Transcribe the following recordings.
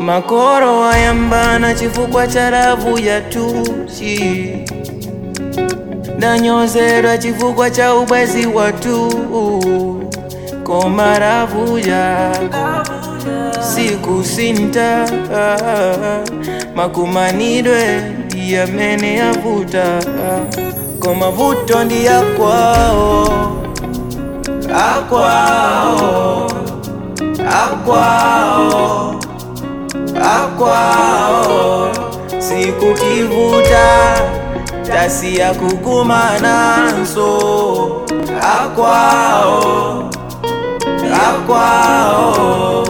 makoro ayambana chifukwa cha lavu ya tuchi ndanyozedwa chifukwa cha ubwezi watu koma lavuja siku sinta makumanidwe ndiyamene yavuta koma vuto ndi yakwao akwao akwao akwao sikutivuta tasiya kukumananso akwao akwao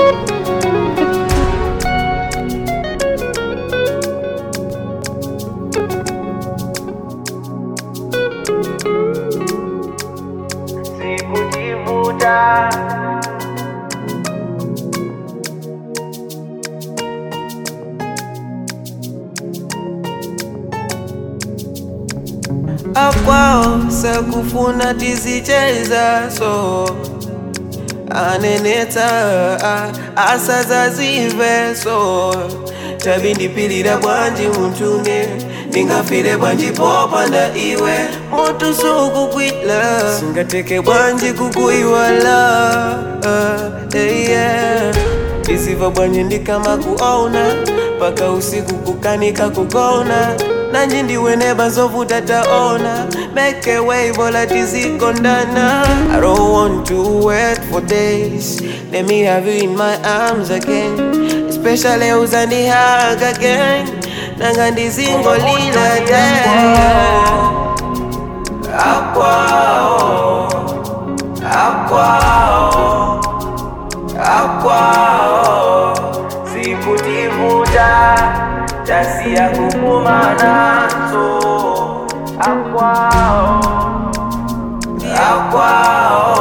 sikutivuta akwao sakufuna tizicheza so aneneta asazazive so tabindipilira bwanji muntunge ndingafire bwanji popanda iwe mutu sukukwila singateke bwanji kukuiwala uh, hey, yeah. isiva bwanji ndikama kuona paka usiku kukanika kugona nanji ndiweneba zovuta taona make a way bola tizikondana I don't want to wait for days let me have you in my arms again especially uzandihag again nanga ndizingolila te akwao akwao akwao sikutivuta tasiya kukumananso akwao akwao